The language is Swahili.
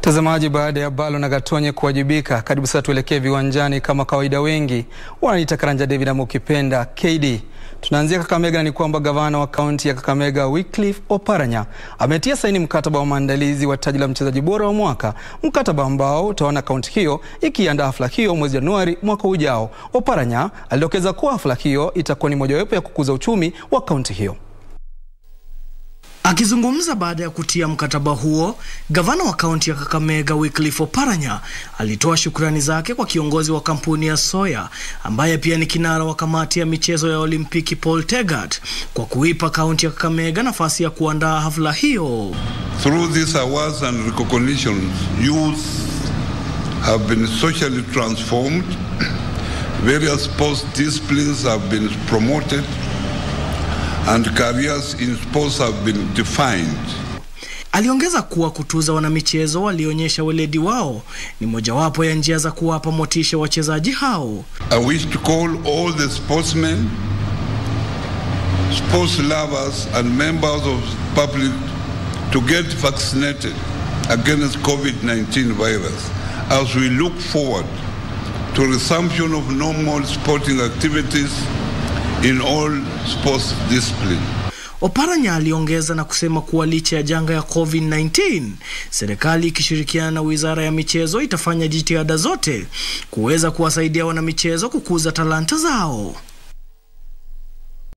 Mtazamaji, baada ya Balo na Gatonye kuwajibika, karibu sasa tuelekee viwanjani. Kama kawaida, wengi wananiita Karanja David ama ukipenda KD. Tunaanzia Kakamega, ni kwamba gavana wa kaunti ya Kakamega Wycliffe Oparanya ametia saini mkataba wa maandalizi wa taji la mchezaji bora wa mwaka, mkataba ambao utaona kaunti hiyo ikiandaa hafla hiyo mwezi Januari mwaka ujao. Oparanya alidokeza kuwa hafla hiyo itakuwa ni mojawapo ya kukuza uchumi wa kaunti hiyo. Akizungumza baada ya kutia mkataba huo, gavana wa kaunti ya Kakamega Wycliffe Oparanya alitoa shukrani zake kwa kiongozi wa kampuni ya Soya ambaye pia ni kinara wa kamati ya michezo ya Olimpiki Paul Tegat kwa kuipa kaunti ya Kakamega nafasi ya kuandaa hafla hiyo. Through these awards and recognitions, youth have been socially transformed, various sports disciplines have been promoted and careers in sports have been defined. Aliongeza kuwa kutuza wanamichezo walioonyesha weledi wao ni mojawapo ya njia za kuwapa motisha wachezaji hao. I wish to call all the sportsmen, sports lovers and members of the public to get vaccinated against COVID-19 virus as we look forward to resumption of normal sporting activities in all sports disciplines. Oparanya aliongeza na kusema kuwa licha ya janga ya COVID-19, serikali ikishirikiana na Wizara ya Michezo itafanya jitihada zote kuweza kuwasaidia wanamichezo kukuza talanta zao.